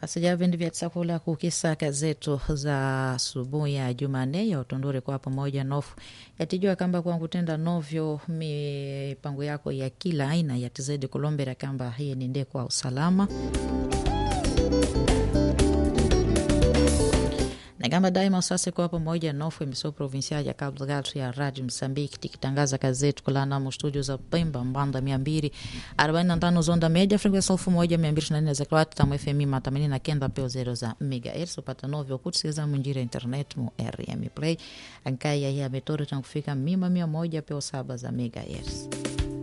asija vindi vya tsakula kukisaka zetu za asubuhi ya Jumanne ya utunduri kwa pamoja nofu yatijua kamba kwa kutenda novyo mipango yako ya kila aina yatizidi kulombera kamba hii ni nde kwa usalama na kama daima sasa kwa pamoja nofu emissão provincial ya Cabo Delgado ya Rádio Moçambique tikitangaza kazi zetu kulana mu studio za Pemba mbanda mia mbili arobaini na tano zonda media frequência elfu moja mia mbili ishirini na nne za kilowati tamu FM mia themanini na kenda peo zero za megahertz upata novyo kutusikiliza munjira internet mu RM Play ankaya ya metoro tankufika mima mia moja peo saba za megahertz